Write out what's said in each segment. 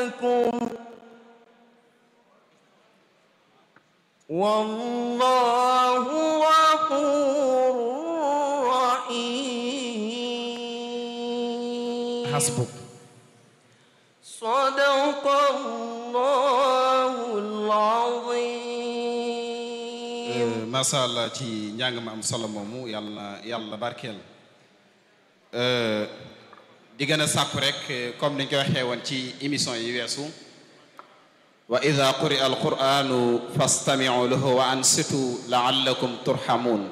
والله غفور رحيم حسبك صدق الله العظيم macha allah ci njàng ma am solo moomu yàlla yàlla barkeel di gën a sàkku rek comme niñ ko waxee woon ci émission yi weesu wa ida quri'a alquranu fastami'u lahu wa ansitu la'allakum turhamun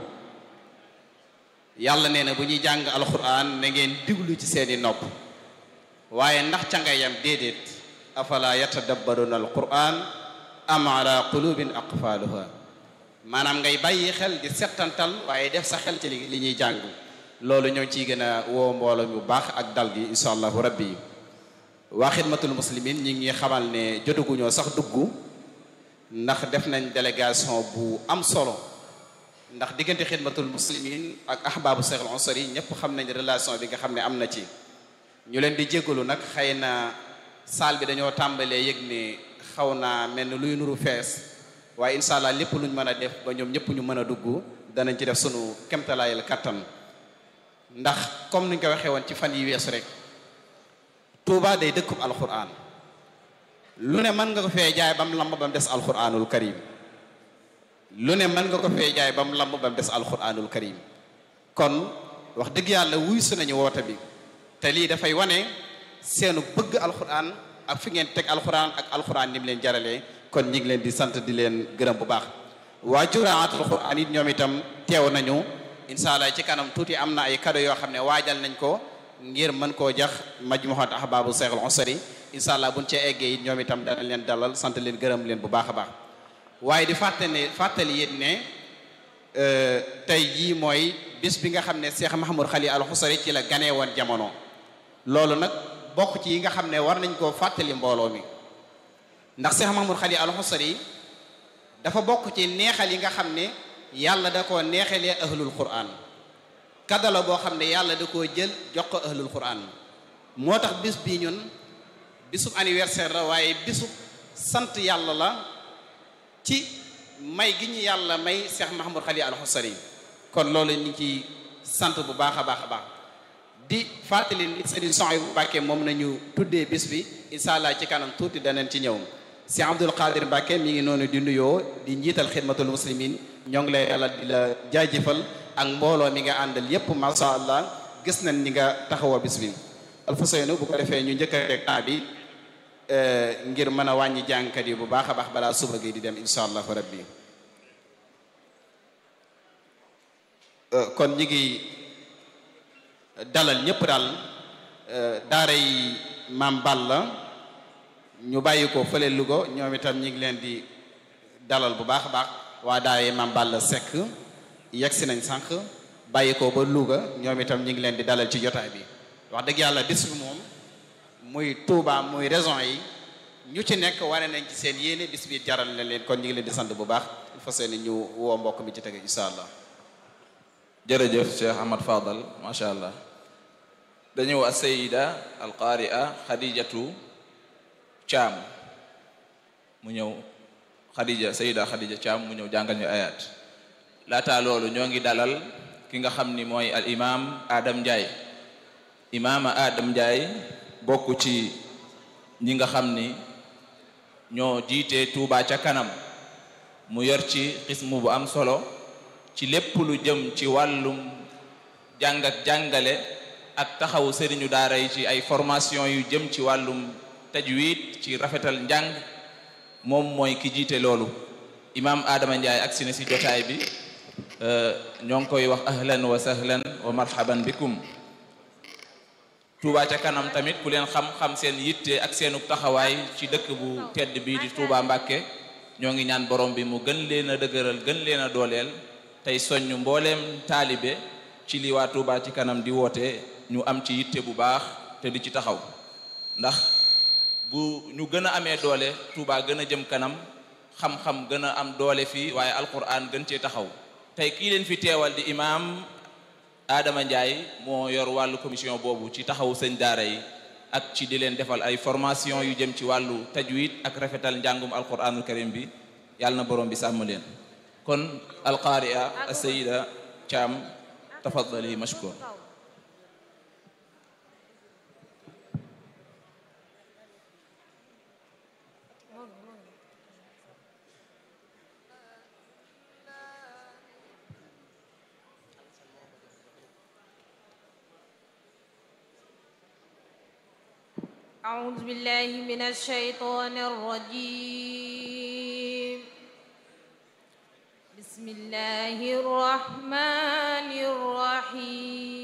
yàlla nee na bu ñuy jàng alquran na ngeen diglu ci seeni nopp waaye ndax ca nga yam déedéet afala yatadabbaruna alquran am ala qulubin aqfaluha maanaam ngay bàyyi xel di settantal waaye def sa xel ci li li ñuy jàng loolu ñoo ciy gën a woo mbooloo mu baax ak dal gi insha allahu rabbi waa xidmatul muslimin ñi ngi xamal ne jotaguñoo sax dugg ndax def nañ délégation bu am solo ndax diggante xidmatul muslimin ak ahbaabu seexul ansari ñëpp xam nañ relation bi nga xam ne am na ci ñu leen di jégalu nag xëy na saal bi dañoo tàmbalee yëg ne xaw naa mel ni luy nuru fees waaye incha allah lépp luñ mën a def ba ñoom ñëpp ñu mën a dugg danañ ci def sunu kemtalaayal kattan ndax comme niñ ko waxee woon ci fan yi weesu rek Touba day dëkkub alquran lu ne mën nga ko fee jaay ba mu lamb ba mu des alquranul karim lu ne mën nga ko fee jaay ba mu lamb ba mu des alquranul karim kon wax dëgg yàlla wuy su nañu woote bi te lii dafay wane seenu bëgg alquran ak fi ngeen teg alquran ak alquran ni mu leen jaralee kon ñi ngi leen di sant di leen gërëm bu baax waa juraatul quran it ñoom itam teew nañu incha allah ci kanam tuuti am na ay cadeau yoo xam ne waajal nañ ko ngir mën koo jax majmuhat ahbaabu seexul usri incha allah buñ cee eggee it ñoom itam danañ leen dalal sant leen gërëm leen bu baax a baax waaye di fàttali ne fàttali it ne tey jii mooy bis bi nga xam ne Cheikh Mahamoud Xali al Xusari ci la ganee woon jamono loolu nag bokk ci yi nga xam ne war nañ koo fàttali mbooloo mi ndax Cheikh Mahamoud Xali al Xusari dafa bokk ci neexal yi nga xam ne yàlla da koo neexalee ahlul quran kadala boo xam ne yàlla da koo jël jox ko ahlul quran moo tax bis bii ñun bisub anniversaire la waaye bisub sant yàlla la ci may gi ñu yàlla may Cheikh Mahamoud Xali al Xusari kon loolu ñu ngi ci sant bu baax a baax a baax di fàttali ni Serigne Souhaïbou Mbacké moom nañu tuddee bis bi incha allah ci kanam tuuti danañ ci ñëw si Abdul Qadir Mbacké mi ngi noonu di nuyoo di njiital xidmatul muslimin ñoo ngi lay yàlla di la jaajëfal ak mbooloo mi nga àndal yépp masha allah gis nañ ni nga taxawoo bis bi alfaseynu bu ko defee ñu njëkk a teg temps bi ngir mën a wàññi jàngkat yi bu baax a baax balaa suba gi di dem insha allahu rabbi kon ñi ngi dalal ñëpp daal daara yi maam Balla ñu bàyyi ko fële Louga ñoom itam ñi ngi leen di dalal bu baax a baax waa daara yi maam Balla Seck yegg si nañ sànq bàyyi ko ba Louga ñoom itam ñi ngi leen di dalal ci jotaay bi wax dëgg yàlla bis bi moom muy Touba muy raison yi ñu ci nekk wane nañ ci seen yéene bis bi jaral na leen kon ñu ngi leen di sant bu baax il faut seen ñu woo mbokk mi ci tege incha allah. jërëjëf Cheikh Ahmad Fadal macha allah dañëw a sayida alqaaria xadijatu caam mu ñëw xadija sayida xadija caam mu ñëw jàngal ñu ayat laata loolu ñoo ngi dalal ki nga xam ni mooy al imam Adam Ndiaye imaama Adam Ndiaye bokk ci ñi nga xam ni ñoo jiite Touba ca kanam mu yor ci xismu bu am solo ci lépp lu jëm ci wàllum jàng ak jàngale ak taxawu sëriñu daara yi ci ay formation yu jëm ci wàllum tajwid ci rafetal njàng moom mooy ki jiite loolu imaam Adama Ndiaye agsi na si jotaay bi ñoo ngi koy wax ahlan wa sahlan wa marhaban bikum Touba ca kanam tamit ku leen xam-xam seen yitte ak seenu taxawaay ci dëkk bu tedd bii di Touba Mbàkke ñoo ngi ñaan borom bi mu gën leen a dëgëral gën leen a dooleel tey soññ mbooleem taalibe ci li waa Touba ci kanam di woote ñu am ci yitte bu baax te di ci taxaw ndax bu ñu gën a amee doole Touba gën a jëm kanam xam-xam gën a am doole fii waaye alquran gën cee taxaw tey kii leen fi teewal di imaam Adama Ndiaye moo yor wàllu commission boobu ci taxawu sëñ daara yi ak ci di leen defal ay formation yu jëm ci wàllu tajwid ak rafetal njàngum alquranul karim bi yàlla na borom bi sàmm leen kon alqaaria asayida caam tafaddali mashkur أعوذ بالله من الشيطان الرجيم بسم الله الرحمن الرحيم